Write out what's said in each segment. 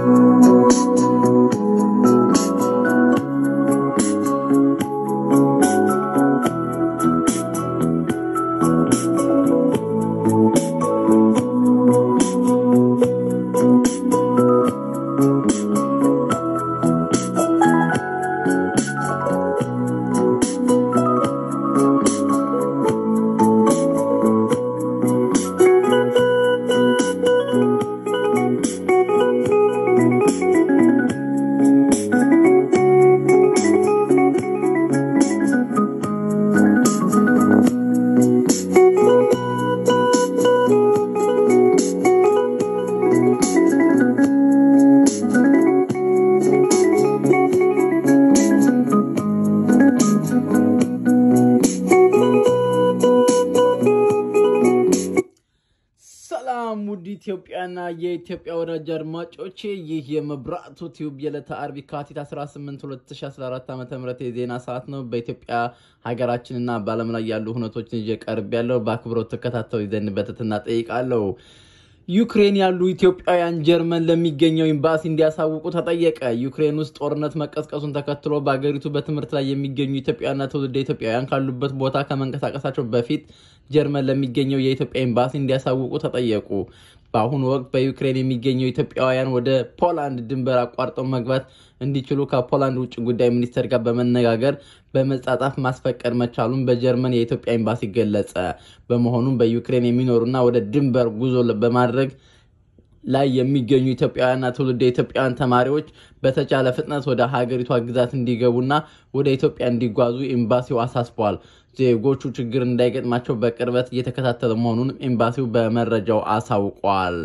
ሰላም ውድ ኢትዮጵያና የኢትዮጵያ ወዳጅ አድማጮቼ ይህ የመብራቱ ቲዩብ የዕለተ አርብ የካቲት 18 2014 ዓ ም የዜና ሰዓት ነው። በኢትዮጵያ ሀገራችንና በዓለም ላይ ያሉ ሁነቶችን ይዤ ቀርብ ያለው በአክብሮት ተከታተሉ ዘንድ በትህትና ጠይቃለሁ። ዩክሬን ያሉ ኢትዮጵያውያን ጀርመን ለሚገኘው ኤምባሲ እንዲያሳውቁ ተጠየቀ። ዩክሬን ውስጥ ጦርነት መቀስቀሱን ተከትሎ በአገሪቱ በትምህርት ላይ የሚገኙ ኢትዮጵያውያንና ትውልደ ኢትዮጵያውያን ካሉበት ቦታ ከመንቀሳቀሳቸው በፊት ጀርመን ለሚገኘው የኢትዮጵያ ኤምባሲ እንዲያሳውቁ ተጠየቁ። በአሁኑ ወቅት በዩክሬን የሚገኘው ኢትዮጵያውያን ወደ ፖላንድ ድንበር አቋርጠው መግባት እንዲችሉ ከፖላንድ ውጭ ጉዳይ ሚኒስቴር ጋር በመነጋገር በመጻጻፍ ማስፈቀድ መቻሉን በጀርመን የኢትዮጵያ ኤምባሲ ገለጸ። በመሆኑም በዩክሬን የሚኖሩና ወደ ድንበር ጉዞ በማድረግ ላይ የሚገኙ ኢትዮጵያውያንና ትውልደ ኢትዮጵያውያን ተማሪዎች በተቻለ ፍጥነት ወደ ሀገሪቷ ግዛት እንዲገቡና ወደ ኢትዮጵያ እንዲጓዙ ኤምባሲው አሳስቧል። ዜጎቹ ችግር እንዳይገጥማቸው በቅርበት እየተከታተለ መሆኑን ኤምባሲው በመረጃው አሳውቋል።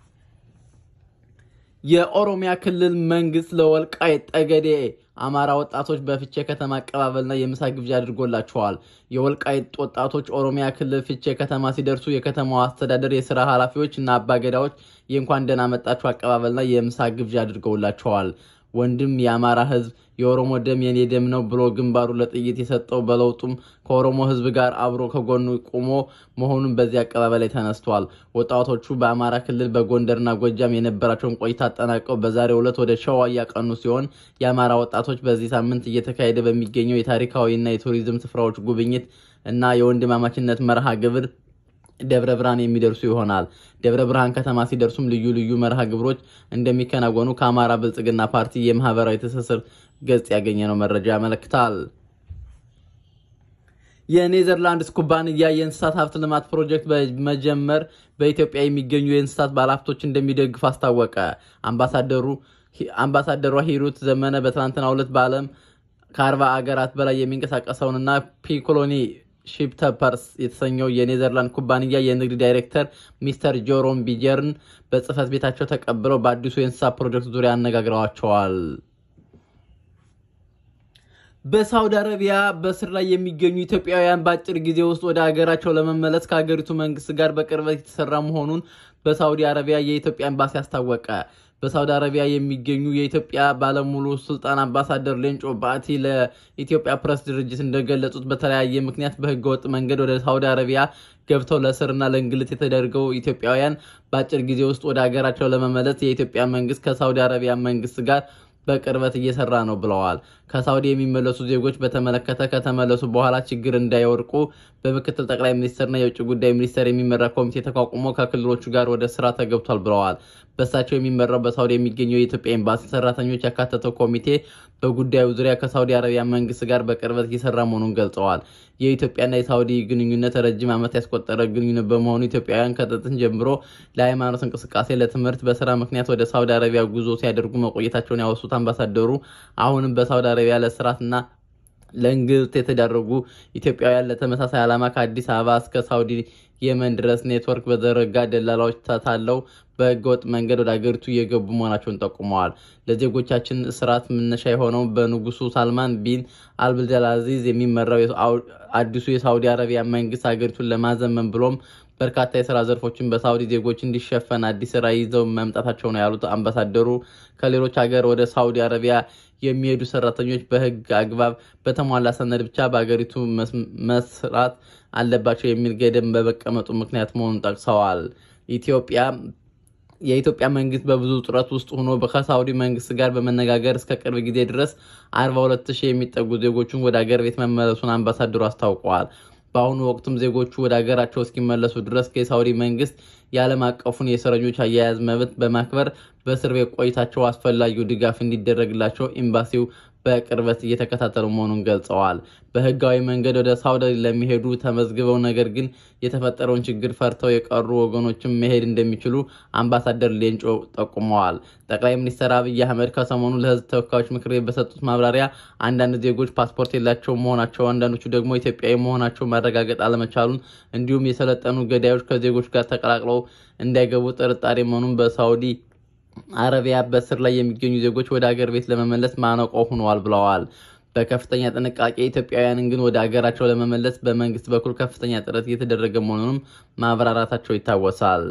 የኦሮሚያ ክልል መንግስት ለወልቃይት ጠገዴ አማራ ወጣቶች በፍቼ ከተማ አቀባበልና የምሳ ግብዣ አድርጎላቸዋል። የወልቃይት ወጣቶች ኦሮሚያ ክልል ፍቼ ከተማ ሲደርሱ የከተማዋ አስተዳደር የስራ ኃላፊዎች እና አባገዳዎች የእንኳን ደህና መጣችሁ አቀባበልና የምሳ ግብዣ አድርገውላቸዋል። ወንድም የአማራ ህዝብ የኦሮሞ ደም የኔ ደም ነው ብሎ ግንባሩ ለጥይት የሰጠው በለውጡም ከኦሮሞ ህዝብ ጋር አብሮ ከጎኑ ቆሞ መሆኑን በዚህ አቀባበል ላይ ተነስቷል። ወጣቶቹ በአማራ ክልል በጎንደርና ጎጃም የነበራቸውን ቆይታ አጠናቀው በዛሬው ዕለት ወደ ሸዋ እያቀኑ ሲሆን የአማራ ወጣቶች በዚህ ሳምንት እየተካሄደ በሚገኘው የታሪካዊና የቱሪዝም ስፍራዎች ጉብኝት እና የወንድማማችነት መርሃ ግብር ደብረ ብርሃን የሚደርሱ ይሆናል። ደብረ ብርሃን ከተማ ሲደርሱም ልዩ ልዩ መርሃ ግብሮች እንደሚከናወኑ ከአማራ ብልጽግና ፓርቲ የማህበራዊ ትስስር ገጽ ያገኘነው መረጃ ያመለክታል። የኔዘርላንድስ ኩባንያ የእንስሳት ሀብት ልማት ፕሮጀክት በመጀመር በኢትዮጵያ የሚገኙ የእንስሳት ባለሀብቶች እንደሚደግፍ አስታወቀ። አምባሳደሯ ሂሩት ዘመነ በትናንትናው ዕለት በዓለም ከአርባ አገራት በላይ የሚንቀሳቀሰውንና ፒኮሎኒ ሺፕተፐርስ የተሰኘው የኔዘርላንድ ኩባንያ የንግድ ዳይሬክተር ሚስተር ጆሮም ቢጀርን በጽህፈት ቤታቸው ተቀብለው በአዲሱ የእንስሳት ፕሮጀክት ዙሪያ አነጋግረዋቸዋል። በሳውዲ አረቢያ በስር ላይ የሚገኙ ኢትዮጵያውያን በአጭር ጊዜ ውስጥ ወደ ሀገራቸው ለመመለስ ከሀገሪቱ መንግስት ጋር በቅርበት የተሰራ መሆኑን በሳውዲ አረቢያ የኢትዮጵያ ኤምባሲ አስታወቀ። በሳውዲ አረቢያ የሚገኙ የኢትዮጵያ ባለሙሉ ስልጣን አምባሳደር ሌንጮ ባቲ ለኢትዮጵያ ፕሬስ ድርጅት እንደገለጹት በተለያየ ምክንያት በህገወጥ መንገድ ወደ ሳውዲ አረቢያ ገብተው ለእስርና ለእንግልት የተደረገው ኢትዮጵያውያን በአጭር ጊዜ ውስጥ ወደ ሀገራቸው ለመመለስ የኢትዮጵያ መንግስት ከሳውዲ አረቢያ መንግስት ጋር በቅርበት እየሰራ ነው ብለዋል። ከሳውዲ የሚመለሱ ዜጎች በተመለከተ ከተመለሱ በኋላ ችግር እንዳይወድቁ በምክትል ጠቅላይ ሚኒስትርና የውጭ ጉዳይ ሚኒስቴር የሚመራ ኮሚቴ ተቋቁሞ ከክልሎቹ ጋር ወደ ስራ ተገብቷል ብለዋል። በእሳቸው የሚመራው በሳውዲ የሚገኘው የኢትዮጵያ ኤምባሲ ሰራተኞች ያካተተው ኮሚቴ በጉዳዩ ዙሪያ ከሳውዲ አረቢያ መንግስት ጋር በቅርበት እየሰራ መሆኑን ገልጸዋል። የኢትዮጵያና የሳውዲ ግንኙነት ረጅም ዓመት ያስቆጠረ ግንኙነት በመሆኑ ኢትዮጵያውያን ከጥንት ጀምሮ ለሃይማኖት እንቅስቃሴ፣ ለትምህርት፣ በስራ ምክንያት ወደ ሳውዲ አረቢያ ጉዞ ሲያደርጉ መቆየታቸውን ያወሱት አምባሳደሩ አሁንም በሳውዲ አረቢያ ለስራትና ለእንግልት የተዳረጉ ኢትዮጵያውያን ለተመሳሳይ ዓላማ ከአዲስ አበባ እስከ ሳውዲ የመን ድረስ ኔትወርክ በዘረጋ ደላላዎች ተታለው በህገወጥ መንገድ ወደ አገሪቱ እየገቡ መሆናቸውን ጠቁመዋል። ለዜጎቻችን እስራት መነሻ የሆነው በንጉሱ ሳልማን ቢን አብዱልአዚዝ የሚመራው አዲሱ የሳውዲ አረቢያ መንግስት ሀገሪቱን ለማዘመን ብሎም በርካታ የስራ ዘርፎችን በሳውዲ ዜጎች እንዲሸፈን አዲስ ራዕይ ይዘው መምጣታቸው ነው ያሉት አምባሳደሩ ከሌሎች ሀገር ወደ ሳውዲ አረቢያ የሚሄዱ ሰራተኞች በህግ አግባብ በተሟላ ሰነድ ብቻ በሀገሪቱ መስራት አለባቸው የሚል ገደብ በመቀመጡ ምክንያት መሆኑን ጠቅሰዋል። ኢትዮጵያ የኢትዮጵያ መንግስት በብዙ ጥረት ውስጥ ሆኖ ከሳውዲ መንግስት ጋር በመነጋገር እስከ ቅርብ ጊዜ ድረስ 42 ሺህ የሚጠጉ ዜጎቹን ወደ አገር ቤት መመለሱን አምባሳደሩ አስታውቀዋል። በአሁኑ ወቅትም ዜጎቹ ወደ አገራቸው እስኪመለሱ ድረስ የሳውዲ መንግስት የዓለም አቀፉን የእስረኞች አያያዝ መብት በማክበር በእስር ቤት ቆይታቸው አስፈላጊው ድጋፍ እንዲደረግላቸው ኤምባሲው በቅርበት እየተከታተሉ መሆኑን ገልጸዋል። በህጋዊ መንገድ ወደ ሳውዲ ለሚሄዱ ተመዝግበው ነገር ግን የተፈጠረውን ችግር ፈርተው የቀሩ ወገኖችም መሄድ እንደሚችሉ አምባሳደር ሌንጮ ጠቁመዋል። ጠቅላይ ሚኒስትር አብይ አህመድ ከሰሞኑ ለህዝብ ተወካዮች ምክር ቤት በሰጡት ማብራሪያ አንዳንድ ዜጎች ፓስፖርት የላቸው መሆናቸው፣ አንዳንዶቹ ደግሞ ኢትዮጵያዊ መሆናቸው ማረጋገጥ አለመቻሉን እንዲሁም የሰለጠኑ ገዳዮች ከዜጎች ጋር ተቀላቅለው እንዳይገቡ ጥርጣሬ መሆኑን በሳውዲ አረቢያ በእስር ላይ የሚገኙ ዜጎች ወደ አገር ቤት ለመመለስ ማነቆ ሆነዋል ብለዋል። በከፍተኛ ጥንቃቄ ኢትዮጵያውያንን ግን ወደ አገራቸው ለመመለስ በመንግስት በኩል ከፍተኛ ጥረት እየተደረገ መሆኑንም ማብራራታቸው ይታወሳል።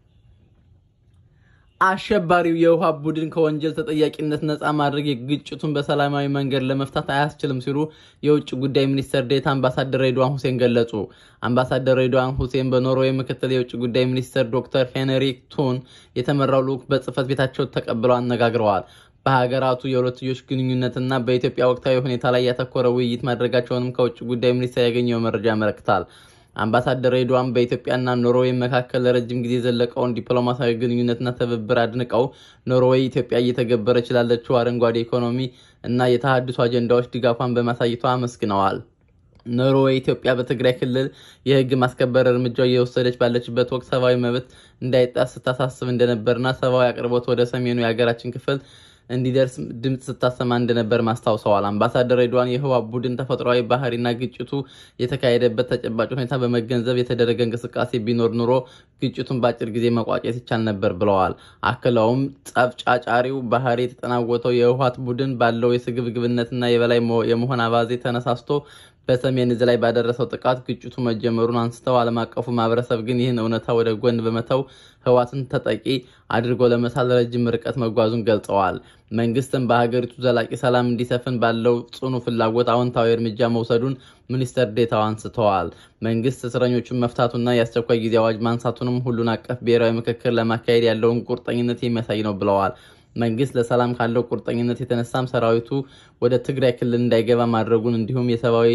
አሸባሪው የውሃ ቡድን ከወንጀል ተጠያቂነት ነፃ ማድረግ ግጭቱን በሰላማዊ መንገድ ለመፍታት አያስችልም ሲሉ የውጭ ጉዳይ ሚኒስትር ዴኤታ አምባሳደር ሬድዋን ሁሴን ገለጹ። አምባሳደር ሬድዋን ሁሴን በኖርዌይ ምክትል የውጭ ጉዳይ ሚኒስትር ዶክተር ሄንሪክ ቱን የተመራው ልዑክ በጽህፈት ቤታቸው ተቀብለው አነጋግረዋል። በሀገራቱ የሁለትዮሽ ግንኙነትና በኢትዮጵያ ወቅታዊ ሁኔታ ላይ ያተኮረ ውይይት ማድረጋቸውንም ከውጭ ጉዳይ ሚኒስቴር ያገኘው መረጃ ያመለክታል። አምባሳደር ሬድዋን በኢትዮጵያና ኖርዌይ መካከል ለረጅም ጊዜ የዘለቀውን ዲፕሎማሲያዊ ግንኙነትና ትብብር አድንቀው ኖርዌይ ኢትዮጵያ እየተገበረች ላለችው አረንጓዴ ኢኮኖሚ እና የተሃድሶ አጀንዳዎች ድጋፏን በማሳየቷ አመስግነዋል። ኖርዌይ ኢትዮጵያ በትግራይ ክልል የሕግ ማስከበር እርምጃ እየወሰደች ባለችበት ወቅት ሰብአዊ መብት እንዳይጣስ ስታሳስብ እንደነበርና ሰብአዊ አቅርቦት ወደ ሰሜኑ የሀገራችን ክፍል እንዲደርስ ድምፅ ስታሰማ እንደነበር ማስታውሰዋል። አምባሳደር ሬድዋን የህወሓት ቡድን ተፈጥሯዊ ባህሪና ግጭቱ የተካሄደበት ተጨባጭ ሁኔታ በመገንዘብ የተደረገ እንቅስቃሴ ቢኖር ኑሮ ግጭቱን በአጭር ጊዜ መቋጨት ይቻል ነበር ብለዋል። አክለውም ጸብ ጫጫሪው ባህሪ የተጠናወተው የህወሓት ቡድን ባለው የስግብግብነትና የበላይ የመሆን አባዜ ተነሳስቶ በሰሜን እዝ ላይ ባደረሰው ጥቃት ግጭቱ መጀመሩን አንስተው ዓለም አቀፉ ማህበረሰብ ግን ይህን እውነታ ወደ ጎን በመተው ህወሓትን ተጠቂ አድርጎ ለመሳል ረጅም ርቀት መጓዙን ገልጸዋል። መንግስትም በሀገሪቱ ዘላቂ ሰላም እንዲሰፍን ባለው ጽኑ ፍላጎት አዎንታዊ እርምጃ መውሰዱን ሚኒስትር ዴታው አንስተዋል። መንግስት እስረኞቹን መፍታቱና የአስቸኳይ ጊዜ አዋጅ ማንሳቱንም ሁሉን አቀፍ ብሔራዊ ምክክር ለማካሄድ ያለውን ቁርጠኝነት የሚያሳይ ነው ብለዋል። መንግስት ለሰላም ካለው ቁርጠኝነት የተነሳም ሰራዊቱ ወደ ትግራይ ክልል እንዳይገባ ማድረጉን እንዲሁም የሰብአዊ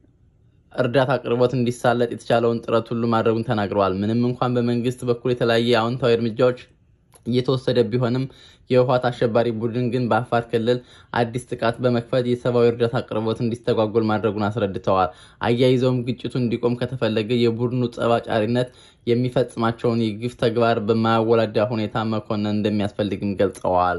እርዳታ አቅርቦት እንዲሳለጥ የተቻለውን ጥረት ሁሉ ማድረጉን ተናግረዋል። ምንም እንኳን በመንግስት በኩል የተለያየ አዎንታዊ እርምጃዎች እየተወሰደ ቢሆንም የህወሓት አሸባሪ ቡድን ግን በአፋር ክልል አዲስ ጥቃት በመክፈት የሰብአዊ እርዳታ አቅርቦት እንዲስተጓጎል ማድረጉን አስረድተዋል። አያይዘውም ግጭቱ እንዲቆም ከተፈለገ የቡድኑ ጸባጫሪነት የሚፈጽማቸውን የግፍ ተግባር በማያወላዳ ሁኔታ መኮነን እንደሚያስፈልግም ገልጸዋል።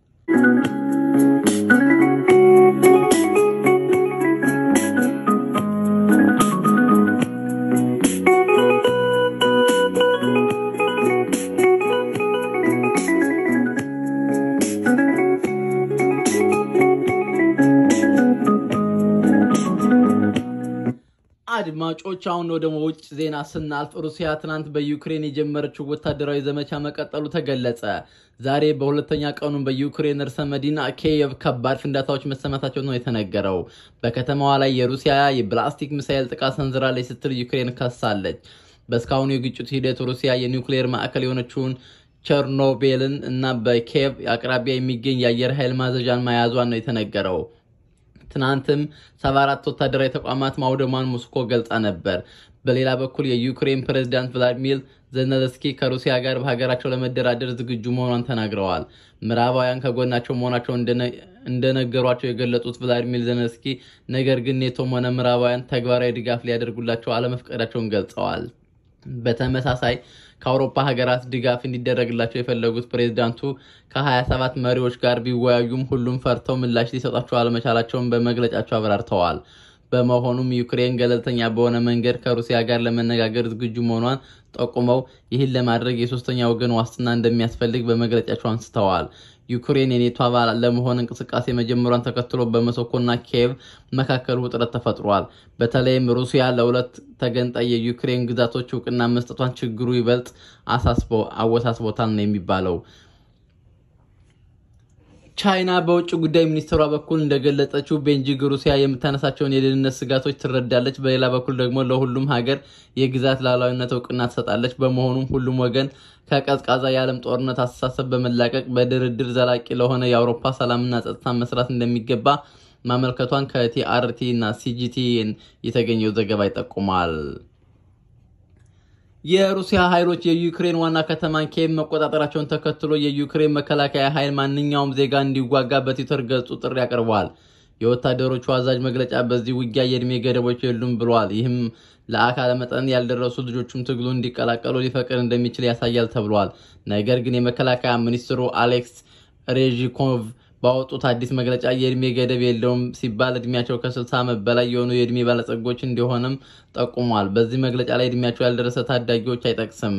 አድማጮች አሁን ወደ ውጭ ዜና ስናልፍ ሩሲያ ትናንት በዩክሬን የጀመረችው ወታደራዊ ዘመቻ መቀጠሉ ተገለጸ። ዛሬ በሁለተኛ ቀኑን በዩክሬን ርዕሰ መዲና ኪየቭ ከባድ ፍንዳታዎች መሰማታቸው ነው የተነገረው። በከተማዋ ላይ የሩሲያ የፕላስቲክ ሚሳይል ጥቃት ሰንዝራለች ስትል ዩክሬን ከሳለች። በእስካሁኑ የግጭቱ ሂደት ሩሲያ የኒውክሌር ማዕከል የሆነችውን ቸርኖቤልን እና በኪየቭ አቅራቢያ የሚገኝ የአየር ኃይል ማዘዣን መያዟን ነው የተነገረው። ትናንትም 74 ወታደራዊ ተቋማት ማውደሟን ሞስኮ ገልጻ ነበር። በሌላ በኩል የዩክሬን ፕሬዝዳንት ቭላዲሚር ዘለንስኪ ከሩሲያ ጋር በሀገራቸው ለመደራደር ዝግጁ መሆኗን ተናግረዋል። ምዕራባውያን ከጎናቸው መሆናቸው እንደነገሯቸው የገለጹት ቭላዲሚር ዘለንስኪ ነገር ግን ኔቶም ሆነ ምዕራባውያን ተግባራዊ ድጋፍ ሊያደርጉላቸው አለመፍቀዳቸውን ገልጸዋል። በተመሳሳይ ከአውሮፓ ሀገራት ድጋፍ እንዲደረግላቸው የፈለጉት ፕሬዝዳንቱ ከ27 መሪዎች ጋር ቢወያዩም ሁሉም ፈርተው ምላሽ ሊሰጧቸው አለመቻላቸውን በመግለጫቸው አብራርተዋል። በመሆኑም ዩክሬን ገለልተኛ በሆነ መንገድ ከሩሲያ ጋር ለመነጋገር ዝግጁ መሆኗን ጠቁመው ይህን ለማድረግ የሶስተኛ ወገን ዋስትና እንደሚያስፈልግ በመግለጫቸው አንስተዋል። ዩክሬን የኔቶ አባል ለመሆን እንቅስቃሴ መጀመሯን ተከትሎ በሞስኮና ኪየቭ መካከል ውጥረት ተፈጥሯል። በተለይም ሩሲያ ለሁለት ተገንጣይ የዩክሬን ግዛቶች እውቅና መስጠቷን ችግሩ ይበልጥ አወሳስቦታል ነው የሚባለው። ቻይና በውጭ ጉዳይ ሚኒስትሯ በኩል እንደገለጸችው ቤጂንግ ሩሲያ የምታነሳቸውን የደህንነት ስጋቶች ትረዳለች፣ በሌላ በኩል ደግሞ ለሁሉም ሀገር የግዛት ሉዓላዊነት እውቅና ትሰጣለች። በመሆኑም ሁሉም ወገን ከቀዝቃዛ የዓለም ጦርነት አስተሳሰብ በመላቀቅ በድርድር ዘላቂ ለሆነ የአውሮፓ ሰላምና ጸጥታ መስራት እንደሚገባ ማመልከቷን ከቲአርቲ እና ሲጂቲኤን የተገኘው ዘገባ ይጠቁማል። የሩሲያ ኃይሎች የዩክሬን ዋና ከተማን ኪየቭ መቆጣጠራቸውን ተከትሎ የዩክሬን መከላከያ ኃይል ማንኛውም ዜጋ እንዲዋጋ በትዊተር ገጹ ጥሪ አቅርበዋል። የወታደሮቹ አዛዥ መግለጫ በዚህ ውጊያ የእድሜ ገደቦች የሉም ብለዋል። ይህም ለአካለ መጠን ያልደረሱ ልጆቹም ትግሉ እንዲቀላቀሉ ሊፈቅድ እንደሚችል ያሳያል ተብሏል። ነገር ግን የመከላከያ ሚኒስትሩ አሌክስ ሬዥኮቭ ባወጡት አዲስ መግለጫ የእድሜ ገደብ የለውም ሲባል እድሜያቸው ከ60 ዓመት በላይ የሆኑ የእድሜ ባለጸጎች እንዲሆንም ጠቁሟል። በዚህ መግለጫ ላይ እድሜያቸው ያልደረሰ ታዳጊዎች አይጠቅስም።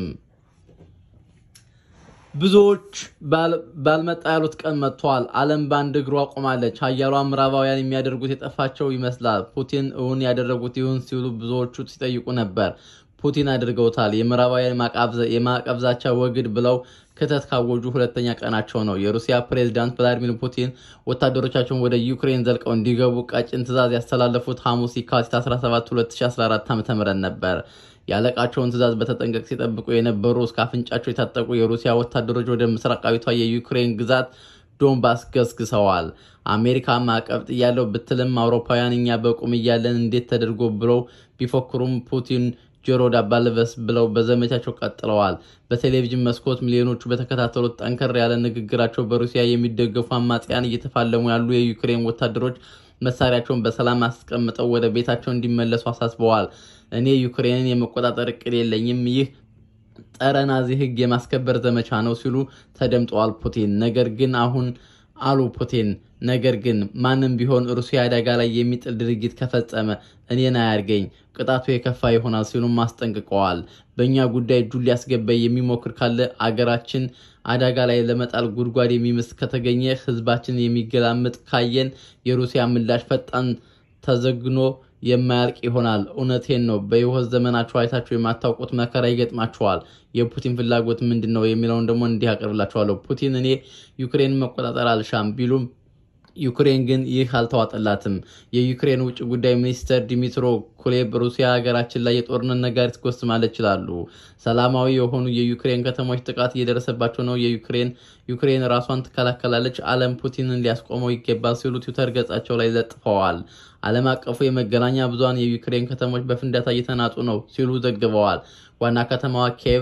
ብዙዎች ባልመጣ ያሉት ቀን መጥተዋል። ዓለም በአንድ እግሯ ቆማለች። ሀያሏ ምዕራባውያን የሚያደርጉት የጠፋቸው ይመስላል። ፑቲን እውን ያደረጉት ይሁን ሲሉ ብዙዎቹ ሲጠይቁ ነበር። ፑቲን አድርገውታል። የምዕራባውያን የማዕቀብ ዛቻ ወግድ ብለው ክተት ካወጁ ሁለተኛ ቀናቸው ነው። የሩሲያ ፕሬዝዳንት ቭላዲሚር ፑቲን ወታደሮቻቸውን ወደ ዩክሬን ዘልቀው እንዲገቡ ቀጭን ትዕዛዝ ያስተላለፉት ሐሙስ የካቲት 17 2014 ዓ.ም ነበር። የአለቃቸውን ትዕዛዝ በተጠንቀቅ ሲጠብቁ የነበሩ እስከ አፍንጫቸው የታጠቁ የሩሲያ ወታደሮች ወደ ምስራቃዊቷ የዩክሬን ግዛት ዶንባስ ገስግሰዋል። አሜሪካ ማዕቀብ ጥያለው ብትልም አውሮፓውያን እኛ በቁም እያለን እንዴት ተደርጎ ብለው ቢፎክሩም ፑቲን ጆሮ ዳባ ልበስ ብለው በዘመቻቸው ቀጥለዋል። በቴሌቪዥን መስኮት ሚሊዮኖቹ በተከታተሉት ጠንከር ያለ ንግግራቸው በሩሲያ የሚደገፉ አማጽያን እየተፋለሙ ያሉ የዩክሬን ወታደሮች መሳሪያቸውን በሰላም አስቀምጠው ወደ ቤታቸው እንዲመለሱ አሳስበዋል። እኔ ዩክሬንን የመቆጣጠር እቅድ የለኝም፣ ይህ ጸረ ናዚ ሕግ የማስከበር ዘመቻ ነው ሲሉ ተደምጠዋል ፑቲን። ነገር ግን አሁን አሉ ፑቲን ነገር ግን ማንም ቢሆን ሩሲያ አደጋ ላይ የሚጥል ድርጊት ከፈጸመ እኔን አያርገኝ፣ ቅጣቱ የከፋ ይሆናል ሲሉም አስጠንቅቀዋል። በእኛ ጉዳይ እጁን ሊያስገባ የሚሞክር ካለ አገራችን አደጋ ላይ ለመጣል ጉድጓድ የሚምስ ከተገኘ ህዝባችን የሚገላምጥ ካየን የሩሲያ ምላሽ ፈጣን ተዘግኖ የማያልቅ ይሆናል። እውነቴን ነው። በህይወት ዘመናችሁ አይታችሁ የማታውቁት መከራ ይገጥማችኋል። የፑቲን ፍላጎት ምንድን ነው የሚለውን ደግሞ እንዲህ አቀርብላችኋለሁ። ፑቲን እኔ ዩክሬንን መቆጣጠር አልሻም ቢሉም ዩክሬን ግን ይህ አልተዋጠላትም። የዩክሬን ውጭ ጉዳይ ሚኒስትር ዲሚትሮ ኩሌብ ሩሲያ ሀገራችን ላይ የጦርነት ነጋሪት ትጎስማለች ይላሉ። ሰላማዊ የሆኑ የዩክሬን ከተሞች ጥቃት እየደረሰባቸው ነው። የዩክሬን ዩክሬን ራሷን ትከላከላለች፣ ዓለም ፑቲንን ሊያስቆመው ይገባል ሲሉ ትዊተር ገጻቸው ላይ ለጥፈዋል። ዓለም አቀፉ የመገናኛ ብዙኃን የዩክሬን ከተሞች በፍንዳታ እየተናጡ ነው ሲሉ ዘግበዋል። ዋና ከተማዋ ኪየቭ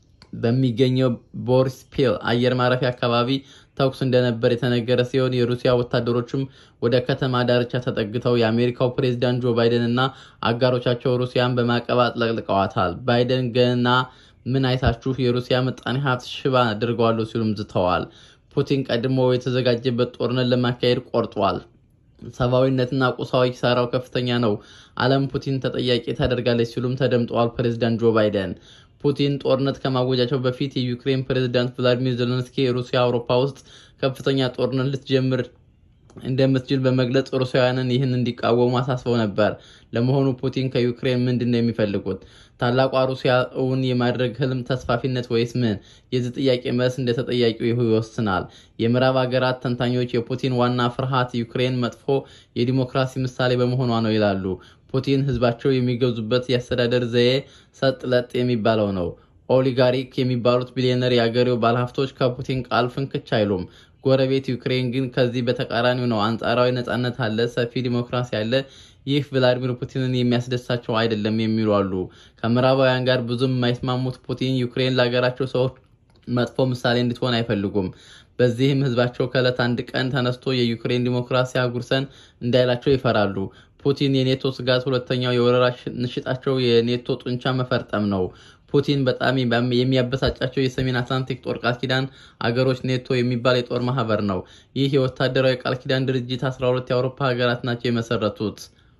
በሚገኘው ቦሪስፒል አየር ማረፊያ አካባቢ ተኩስ እንደነበር የተነገረ ሲሆን የሩሲያ ወታደሮችም ወደ ከተማ ዳርቻ ተጠግተው የአሜሪካው ፕሬዚዳንት ጆ ባይደን እና አጋሮቻቸው ሩሲያን በማዕቀብ አጥለቅልቀዋታል። ባይደን ገና ምን አይታችሁ የሩሲያ ምጣኔ ሀብት ሽባ አድርገዋለሁ ሲሉም ዝተዋል። ፑቲን ቀድሞ የተዘጋጀበት ጦርነት ለማካሄድ ቆርጧል። ሰብአዊነትና ቁሳዊ ኪሳራው ከፍተኛ ነው። ዓለም ፑቲን ተጠያቂ ታደርጋለች ሲሉም ተደምጠዋል። ፕሬዚዳንት ጆ ባይደን ፑቲን ጦርነት ከማወጃቸው በፊት የዩክሬን ፕሬዝዳንት ቭላዲሚር ዜሌንስኪ ሩሲያ አውሮፓ ውስጥ ከፍተኛ ጦርነት ልትጀምር እንደምትችል በመግለጽ ሩሲያውያንን ይህን እንዲቃወሙ አሳስበው ነበር። ለመሆኑ ፑቲን ከዩክሬን ምንድን ነው የሚፈልጉት? ታላቋ ሩሲያ እውን የማድረግ ህልም ተስፋፊነት ወይስ ምን? የዚህ ጥያቄ መልስ እንደ ተጠያቂው ይሁ ይወስናል። የምዕራብ ሀገራት ተንታኞች የፑቲን ዋና ፍርሃት ዩክሬን መጥፎ የዲሞክራሲ ምሳሌ በመሆኗ ነው ይላሉ። ፑቲን ህዝባቸው የሚገዙበት የአስተዳደር ዘዬ ሰጥ ለጥ የሚባለው ነው። ኦሊጋሪክ የሚባሉት ቢሊዮነር የአገሬው ባለሀብቶች ከፑቲን ቃል ፍንክች አይሉም። ጎረቤት ዩክሬን ግን ከዚህ በተቃራኒው ነው። አንጻራዊ ነጻነት አለ፣ ሰፊ ዲሞክራሲ አለ። ይህ ቭላዲሚር ፑቲንን የሚያስደሳቸው አይደለም የሚሉ አሉ። ከምዕራባውያን ጋር ብዙም የማይስማሙት ፑቲን ዩክሬን ለሀገራቸው ሰዎች መጥፎ ምሳሌ እንድትሆን አይፈልጉም። በዚህም ህዝባቸው ከዕለት አንድ ቀን ተነስቶ የዩክሬን ዲሞክራሲ አጉርሰን እንዳይላቸው ይፈራሉ። ፑቲን የኔቶ ስጋት ሁለተኛው የወረራ ንሽጣቸው የኔቶ ጡንቻ መፈርጠም ነው። ፑቲን በጣም የሚያበሳጫቸው የሰሜን አትላንቲክ ጦር ቃል ኪዳን አገሮች ኔቶ የሚባል የጦር ማህበር ነው። ይህ የወታደራዊ ቃል ኪዳን ድርጅት 12 የአውሮፓ ሀገራት ናቸው የመሰረቱት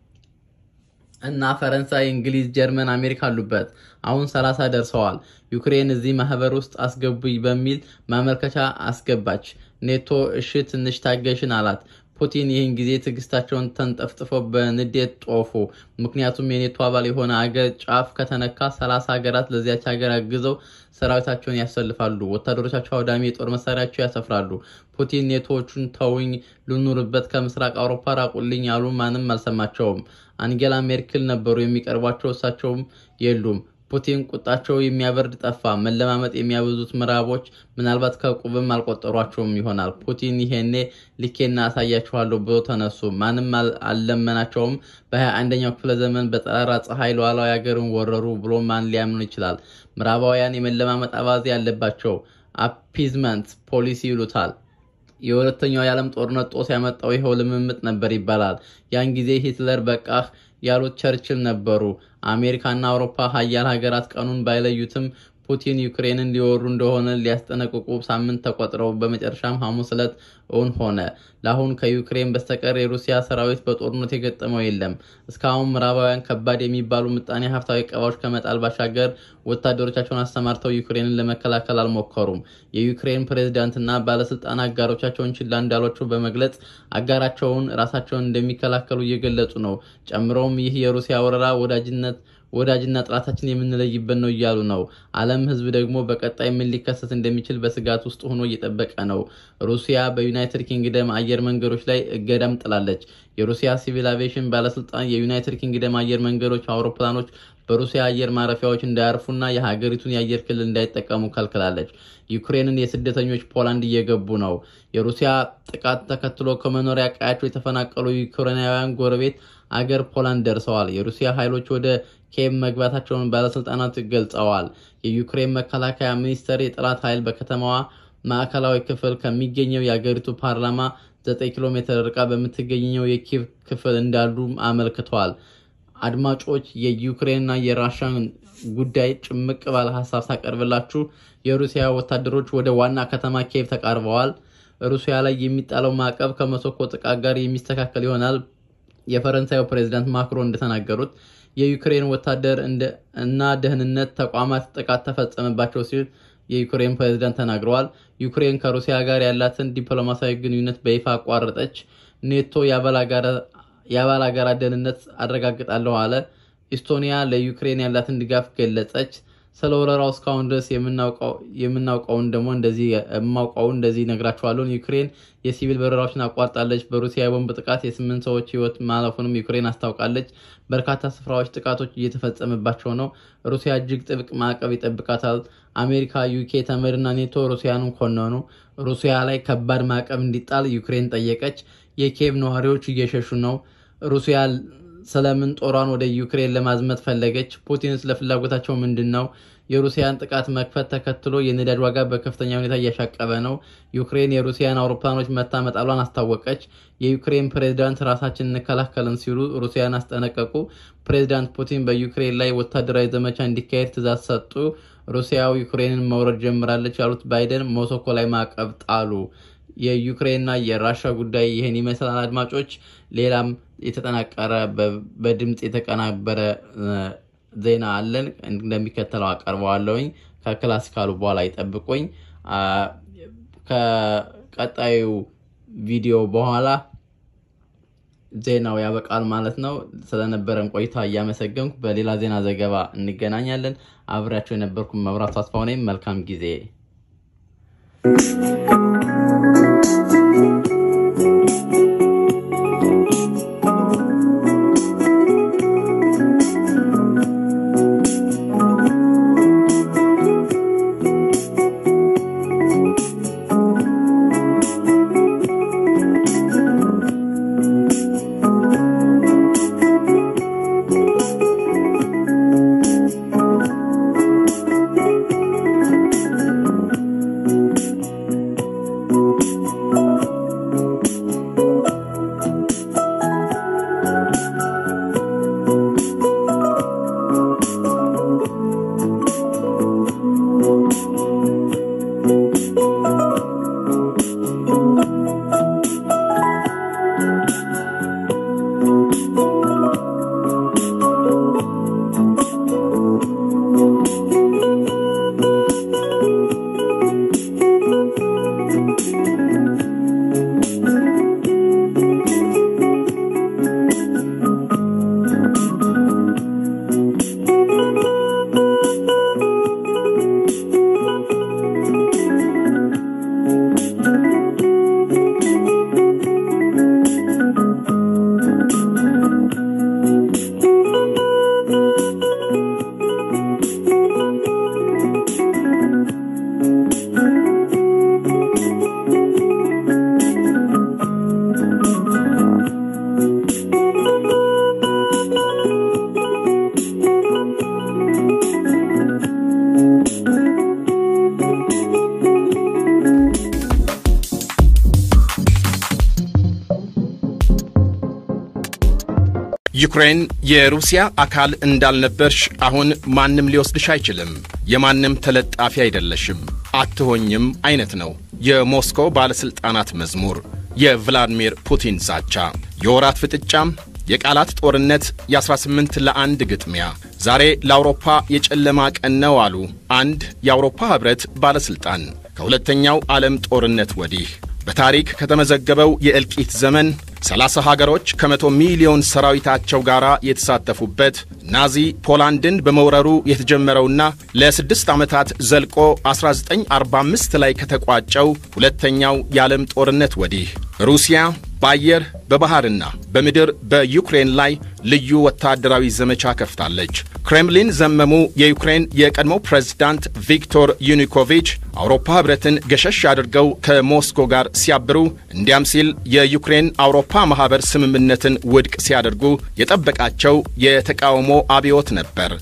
እና ፈረንሳይ፣ እንግሊዝ፣ ጀርመን፣ አሜሪካ አሉበት። አሁን 30 ደርሰዋል። ዩክሬን እዚህ ማህበር ውስጥ አስገቡኝ በሚል ማመልከቻ አስገባች። ኔቶ እሺ ትንሽ ታገሽን አላት። ፑቲን ይህን ጊዜ ትዕግስታቸውን ተንጠፍጥፈው በንዴት ጦፉ። ምክንያቱም የኔቶ አባል የሆነ አገር ጫፍ ከተነካ ሰላሳ ሀገራት ለዚያች ሀገር አግዘው ሰራዊታቸውን ያሰልፋሉ፣ ወታደሮቻቸው አውዳሚ የጦር መሳሪያቸው ያሰፍራሉ። ፑቲን ኔቶዎቹን ተውኝ፣ ልኑርበት፣ ከምስራቅ አውሮፓ ራቁልኝ ያሉ ማንም አልሰማቸውም። አንጌላ ሜርክል ነበሩ የሚቀርቧቸው፣ እሳቸውም የሉም። ፑቲን ቁጣቸው የሚያበርድ ጠፋ። መለማመጥ የሚያበዙት ምዕራቦች ምናልባት ከቁብም አልቆጠሯቸውም ይሆናል። ፑቲን ይሄኔ ልኬና አሳያችኋለሁ ብሎ ተነሱ። ማንም አልለመናቸውም። በሀያ አንደኛው ክፍለ ዘመን በጠራራ ፀሐይ ሉዓላዊ ሀገርን ወረሩ ብሎ ማን ሊያምን ይችላል? ምዕራባውያን የመለማመጥ አባዜ ያለባቸው አፒዝመንት ፖሊሲ ይሉታል። የሁለተኛው የዓለም ጦርነት ጦስ ያመጣው ይኸው ልምምጥ ነበር ይባላል። ያን ጊዜ ሂትለር በቃህ ያሉት ቸርችል ነበሩ። አሜሪካና አውሮፓ ሀያል ሀገራት ቀኑን ባይለዩትም ፑቲን ዩክሬንን ሊወሩ እንደሆነ ሊያስጠነቅቁ ሳምንት ተቆጥረው በመጨረሻም ሐሙስ ዕለት እውን ሆነ። ለአሁን ከዩክሬን በስተቀር የሩሲያ ሰራዊት በጦርነት የገጠመው የለም። እስካሁን ምዕራባውያን ከባድ የሚባሉ ምጣኔ ሀብታዊ ቀባዎች ከመጣል ባሻገር ወታደሮቻቸውን አሰማርተው ዩክሬንን ለመከላከል አልሞከሩም። የዩክሬን ፕሬዝዳንትና ባለስልጣን አጋሮቻቸውን ችላ እንዳሏቸው በመግለጽ አጋራቸውን ራሳቸውን እንደሚከላከሉ እየገለጹ ነው። ጨምረውም ይህ የሩሲያ ወረራ ወዳጅነት ወዳጅና ጥላታችን የምንለይበት ነው እያሉ ነው። ዓለም ሕዝብ ደግሞ በቀጣይ ምን ሊከሰት እንደሚችል በስጋት ውስጥ ሆኖ እየጠበቀ ነው። ሩሲያ በዩናይትድ ኪንግደም አየር መንገዶች ላይ እገዳም ጥላለች። የሩሲያ ሲቪል አቪዬሽን ባለስልጣን የዩናይትድ ኪንግደም አየር መንገዶች አውሮፕላኖች በሩሲያ አየር ማረፊያዎች እንዳያርፉና የሀገሪቱን የአየር ክልል እንዳይጠቀሙ ከልክላለች። ዩክሬንን የስደተኞች ፖላንድ እየገቡ ነው። የሩሲያ ጥቃት ተከትሎ ከመኖሪያ ቀያቸው የተፈናቀሉ ዩክሬናውያን ጎረቤት አገር ፖላንድ ደርሰዋል። የሩሲያ ኃይሎች ወደ ኬቭ መግባታቸውን ባለስልጣናት ገልጸዋል። የዩክሬን መከላከያ ሚኒስቴር የጠላት ኃይል በከተማዋ ማዕከላዊ ክፍል ከሚገኘው የአገሪቱ ፓርላማ 9 ኪሎ ሜትር ርቃ በምትገኘው የኪቭ ክፍል እንዳሉ አመልክተዋል። አድማጮች የዩክሬንና የራሻን ጉዳይ ጭምቅ ባለ ሀሳብ ሳቀርብላችሁ የሩሲያ ወታደሮች ወደ ዋና ከተማ ኬቭ ተቃርበዋል። ሩሲያ ላይ የሚጣለው ማዕቀብ ከሞስኮ ጥቃት ጋር የሚስተካከል ይሆናል። የፈረንሳዩ ፕሬዚዳንት ማክሮን እንደተናገሩት የዩክሬን ወታደር እና ደህንነት ተቋማት ጥቃት ተፈጸመባቸው ሲል የዩክሬን ፕሬዚዳንት ተናግረዋል። ዩክሬን ከሩሲያ ጋር ያላትን ዲፕሎማሲያዊ ግንኙነት በይፋ አቋረጠች። ኔቶ የአባል ሀገራት ደህንነት አረጋግጣለሁ አለ። ኢስቶኒያ ለዩክሬን ያላትን ድጋፍ ገለጸች። ስለ ወረራው እስካሁን ድረስ የምናውቀውን ደግሞ እንደዚህ የማውቀውን እንደዚህ ነግራችኋለሁ። ዩክሬን የሲቪል በረራዎችን አቋርጣለች። በሩሲያ የቦምብ ጥቃት የስምንት ሰዎች ሕይወት ማለፉንም ዩክሬን አስታውቃለች። በርካታ ስፍራዎች ጥቃቶች እየተፈጸመባቸው ነው። ሩሲያ እጅግ ጥብቅ ማዕቀብ ይጠብቃታል። አሜሪካ፣ ዩኬ፣ ተመድና ኔቶ ሩሲያንን ኮነኑ። ሩሲያ ላይ ከባድ ማዕቀብ እንዲጣል ዩክሬን ጠየቀች። የኪየቭ ነዋሪዎች እየሸሹ ነው። ሩሲያ ስለምን ጦሯን ወደ ዩክሬን ለማዝመት ፈለገች? ፑቲን ስለ ፍላጎታቸው ምንድን ነው? የሩሲያን ጥቃት መክፈት ተከትሎ የነዳጅ ዋጋ በከፍተኛ ሁኔታ እያሻቀበ ነው። ዩክሬን የሩሲያን አውሮፕላኖች መታ መጣሏን አስታወቀች። የዩክሬን ፕሬዝዳንት ራሳችን እንከላከልን ሲሉ ሩሲያን አስጠነቀቁ። ፕሬዝዳንት ፑቲን በዩክሬን ላይ ወታደራዊ ዘመቻ እንዲካሄድ ትዕዛዝ ሰጡ። ሩሲያው ዩክሬንን መውረድ ጀምራለች ያሉት ባይደን ሞስኮ ላይ ማዕቀብ ጣሉ። የዩክሬንና የራሻ ጉዳይ ይህን ይመስላል። አድማጮች ሌላም የተጠናቀረ በድምፅ የተቀናበረ ዜና አለን እንደሚከተለው አቀርበዋለሁኝ። ከክላሲካሉ በኋላ ይጠብቁኝ። ከቀጣዩ ቪዲዮ በኋላ ዜናው ያበቃል ማለት ነው። ስለነበረን ቆይታ እያመሰገንኩ በሌላ ዜና ዘገባ እንገናኛለን። አብሬያቸው የነበርኩ መብራቱ አስፋው ነኝ። መልካም ጊዜ ዩክሬን የሩሲያ አካል እንዳልነበርሽ አሁን ማንም ሊወስድሽ አይችልም። የማንም ተለጣፊ አይደለሽም፣ አትሆኝም አይነት ነው የሞስኮ ባለሥልጣናት መዝሙር፣ የቭላድሚር ፑቲን ዛቻ፣ የወራት ፍጥጫም፣ የቃላት ጦርነት፣ የ18 ለአንድ ግጥሚያ። ዛሬ ለአውሮፓ የጨለማ ቀን ነው አሉ አንድ የአውሮፓ ኅብረት ባለሥልጣን። ከሁለተኛው ዓለም ጦርነት ወዲህ በታሪክ ከተመዘገበው የእልቂት ዘመን 30 ሀገሮች ከመቶ ሚሊዮን ሰራዊታቸው ጋር የተሳተፉበት ናዚ ፖላንድን በመውረሩ የተጀመረውና ለስድስት ዓመታት ዘልቆ 1945 ላይ ከተቋጨው ሁለተኛው የዓለም ጦርነት ወዲህ ሩሲያ በአየር በባሕርና በምድር በዩክሬን ላይ ልዩ ወታደራዊ ዘመቻ ከፍታለች። ክሬምሊን ዘመሙ የዩክሬን የቀድሞ ፕሬዝዳንት ቪክቶር ዩኒኮቪች አውሮፓ ኅብረትን ገሸሽ አድርገው ከሞስኮ ጋር ሲያብሩ እንዲያም ሲል የዩክሬን አውሮፓ ማኅበር ስምምነትን ውድቅ ሲያደርጉ የጠበቃቸው የተቃውሞ አብዮት ነበር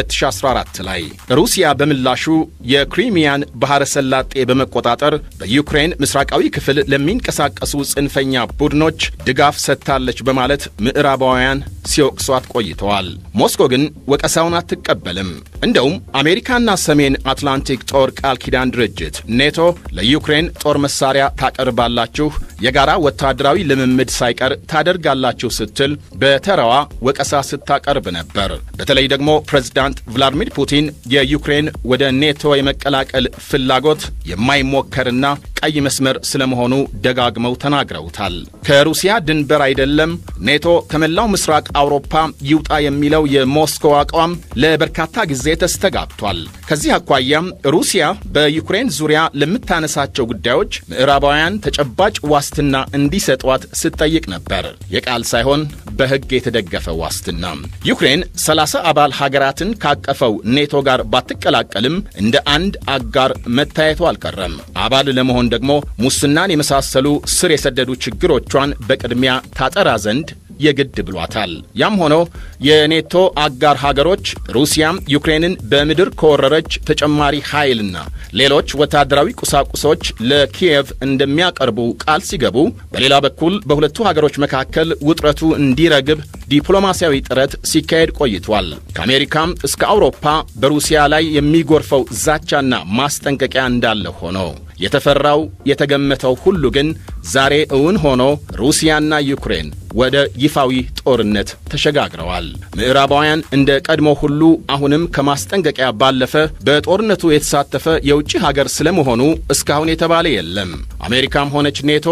2014 ላይ። ሩሲያ በምላሹ የክሪሚያን ባሕረ ሰላጤ በመቆጣጠር በዩክሬን ምስራቃዊ ክፍል ለሚንቀሳቀሱ ጽንፈኛ ቡድኖች ድጋፍ ሰጥታለች በማለት ምዕራባውያን ሲወቅሷት ቆይተዋል። ሞስኮ ግን ወቀሳውን አትቀበልም። እንደውም አሜሪካና ሰሜን አትላንቲክ ጦር ቃል ኪዳን ድርጅት ኔቶ ለዩክሬን ጦር መሳሪያ ታቀርባላችሁ፣ የጋራ ወታደራዊ ልምምድ ሳይቀር ታደርጋላችሁ ስትል በተራዋ ወቀሳ ስታቀርብ ነበር። በተለይ ደግሞ ፕሬዝዳንት ቭላዲሚር ፑቲን የዩክሬን ወደ ኔቶ የመቀላቀል ፍላጎት የማይሞከርና ቀይ መስመር ስለመሆኑ ደጋግመው ተናግረውታል። ከሩሲያ ድንበር አይደለም ኔቶ ከመላው ምስራቅ አውሮፓ ይውጣ የሚለው የሞስኮ አቋም ለበርካታ ጊዜ ተስተጋብቷል። ከዚህ አኳያም ሩሲያ በዩክሬን ዙሪያ ለምታነሳቸው ጉዳዮች ምዕራባውያን ተጨባጭ ዋስትና እንዲሰጧት ስትጠይቅ ነበር። የቃል ሳይሆን በሕግ የተደገፈ ዋስትና። ዩክሬን 30 አባል ሀገራትን ካቀፈው ኔቶ ጋር ባትቀላቀልም እንደ አንድ አጋር መታየቱ አልቀረም። አባል ለመሆን ደግሞ ሙስናን የመሳሰሉ ስር የሰደዱ ችግሮቿን በቅድሚያ ታጠራ ዘንድ የግድ ብሏታል። ያም ሆኖ የኔቶ አጋር ሀገሮች ሩሲያም ዩክሬንን በምድር ከወረረች ተጨማሪ ኃይልና ሌሎች ወታደራዊ ቁሳቁሶች ለኪየቭ እንደሚያቀርቡ ቃል ሲገቡ፣ በሌላ በኩል በሁለቱ ሀገሮች መካከል ውጥረቱ እንዲረግብ ዲፕሎማሲያዊ ጥረት ሲካሄድ ቆይቷል። ከአሜሪካም እስከ አውሮፓ በሩሲያ ላይ የሚጎርፈው ዛቻና ማስጠንቀቂያ እንዳለ ሆኖ የተፈራው የተገመተው ሁሉ ግን ዛሬ እውን ሆኖ ሩሲያና ዩክሬን ወደ ይፋዊ ጦርነት ተሸጋግረዋል። ምዕራባውያን እንደ ቀድሞ ሁሉ አሁንም ከማስጠንቀቂያ ባለፈ በጦርነቱ የተሳተፈ የውጭ ሀገር ስለመሆኑ እስካሁን የተባለ የለም። አሜሪካም ሆነች ኔቶ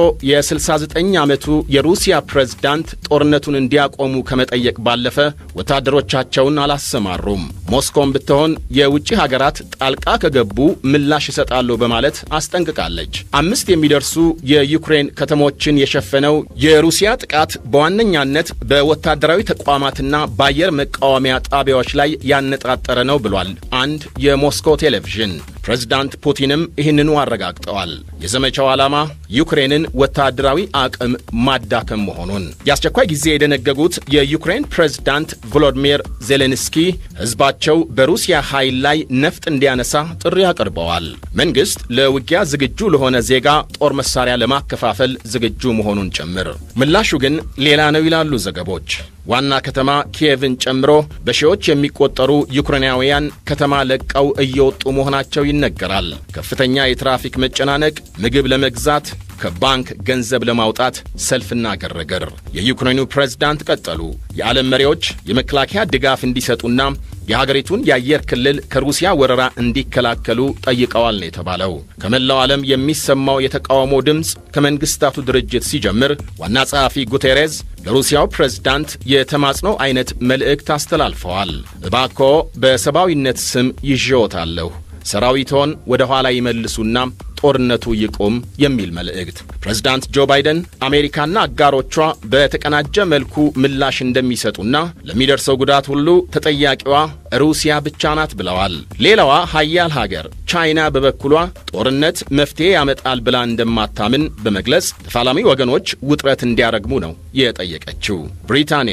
የ69 ዓመቱ የሩሲያ ፕሬዝዳንት ጦርነቱን እንዲያቆሙ ከመጠየቅ ባለፈ ወታደሮቻቸውን አላሰማሩም። ሞስኮም ብትሆን የውጭ ሀገራት ጣልቃ ከገቡ ምላሽ ይሰጣሉ በማለት አስጠንቅቃለች። አምስት የሚደርሱ የዩክሬን ከተሞችን የሸፈነው የሩሲያ ጥቃት በዋነኛነት በወታደራዊ ተቋማትና በአየር መቃወሚያ ጣቢያዎች ላይ ያነጣጠረ ነው ብሏል አንድ የሞስኮ ቴሌቪዥን። ፕሬዝዳንት ፑቲንም ይህንኑ አረጋግጠዋል። የዘመቻው ዓላማ ዩክሬንን ወታደራዊ አቅም ማዳከም መሆኑን የአስቸኳይ ጊዜ የደነገጉት የዩክሬን ፕሬዝዳንት ቮሎዲሚር ዜሌንስኪ ሕዝባቸው በሩሲያ ኃይል ላይ ነፍጥ እንዲያነሳ ጥሪ አቅርበዋል። መንግሥት ለውጊያ ዝግጁ ለሆነ ዜጋ ጦር መሳሪያ ለማከፋፈል ዝግጁ መሆኑን ጭምር። ምላሹ ግን ሌላ ነው ይላሉ ዘገቦች። ዋና ከተማ ኪየቭን ጨምሮ በሺዎች የሚቆጠሩ ዩክሬናውያን ከተማ ለቀው እየወጡ መሆናቸው ይነገራል። ከፍተኛ የትራፊክ መጨናነቅ፣ ምግብ ለመግዛት ከባንክ ገንዘብ ለማውጣት ሰልፍና ግርግር። የዩክሬኑ ፕሬዝዳንት ቀጠሉ። የዓለም መሪዎች የመከላከያ ድጋፍ እንዲሰጡና የሀገሪቱን የአየር ክልል ከሩሲያ ወረራ እንዲከላከሉ ጠይቀዋል ነው የተባለው። ከመላው ዓለም የሚሰማው የተቃውሞ ድምፅ ከመንግሥታቱ ድርጅት ሲጀምር ዋና ጸሐፊ ጉቴሬዝ ለሩሲያው ፕሬዝዳንት የተማጽኖ አይነት መልእክት አስተላልፈዋል። እባክዎ በሰብአዊነት ስም ይዤዎታለሁ፣ ሰራዊቶን ወደ ኋላ ይመልሱና ጦርነቱ ይቁም የሚል መልእክት። ፕሬዝዳንት ጆ ባይደን አሜሪካና አጋሮቿ በተቀናጀ መልኩ ምላሽ እንደሚሰጡና ለሚደርሰው ጉዳት ሁሉ ተጠያቂዋ ሩሲያ ብቻ ናት ብለዋል። ሌላዋ ሀያል ሀገር ቻይና በበኩሏ ጦርነት መፍትሄ ያመጣል ብላ እንደማታምን በመግለጽ ተፋላሚ ወገኖች ውጥረት እንዲያረግሙ ነው የጠየቀችው። ብሪታንያ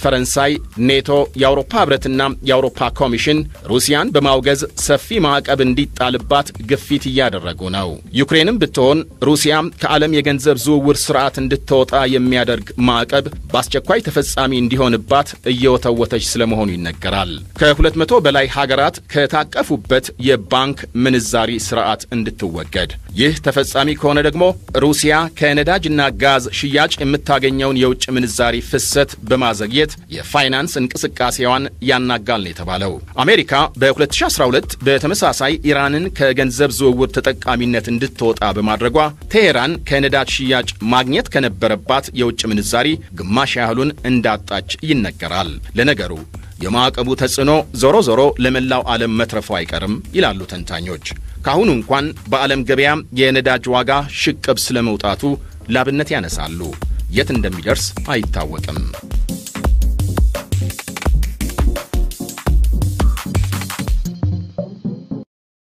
ፈረንሳይ፣ ኔቶ፣ የአውሮፓ ህብረትና የአውሮፓ ኮሚሽን ሩሲያን በማውገዝ ሰፊ ማዕቀብ እንዲጣልባት ግፊት እያደረጉ ነው። ዩክሬንም ብትሆን ሩሲያ ከዓለም የገንዘብ ዝውውር ስርዓት እንድትወጣ የሚያደርግ ማዕቀብ በአስቸኳይ ተፈጻሚ እንዲሆንባት እየወተወተች ስለመሆኑ ይነገራል። ከሁለት መቶ በላይ ሀገራት ከታቀፉበት የባንክ ምንዛሪ ስርዓት እንድትወገድ። ይህ ተፈጻሚ ከሆነ ደግሞ ሩሲያ ከነዳጅና ጋዝ ሽያጭ የምታገኘውን የውጭ ምንዛሪ ፍሰት በማዘግየት የፋይናንስ እንቅስቃሴዋን ያናጋል ነው የተባለው። አሜሪካ በ2012 በተመሳሳይ ኢራንን ከገንዘብ ዝውውር ተጠቃሚነት እንድትወጣ በማድረጓ ቴሄራን ከነዳጅ ሽያጭ ማግኘት ከነበረባት የውጭ ምንዛሪ ግማሽ ያህሉን እንዳጣች ይነገራል። ለነገሩ የማዕቀቡ ተጽዕኖ ዞሮ ዞሮ ለመላው ዓለም መትረፉ አይቀርም ይላሉ ተንታኞች። ካሁኑ እንኳን በዓለም ገበያ የነዳጅ ዋጋ ሽቅብ ስለመውጣቱ ላብነት ያነሳሉ። የት እንደሚደርስ አይታወቅም።